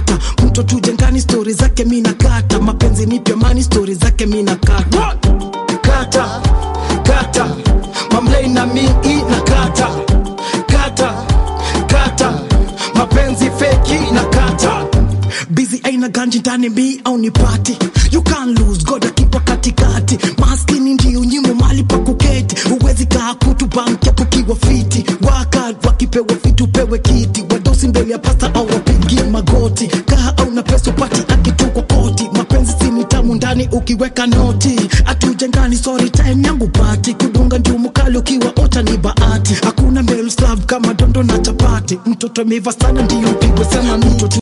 kata mtoto jengani stori zake mina kata mapenzi ni pyamani stori zake mina kata kata kata mamlei na mi na kata kata kata mapenzi feki na kata bizi aina ganji ndani mi au ni pati you can't lose god akipa katikati maskini ndio nyimo mali pa kuketi uwezi kaa kutu banki hapo kiwa fiti waka wakipewa vitu pewe kiti wadosi mbele ya pasta au wapigi magoti kaa au na pesa upati akitukwa koti mapenzi sini tamu ndani ukiweka noti atujengani sorry time yangu pati kudunga njumu kali ukiwa ota ni bahati hakuna male slave kama dondo na chapati mtoto ameiva sana ndio pigwe sana mtoto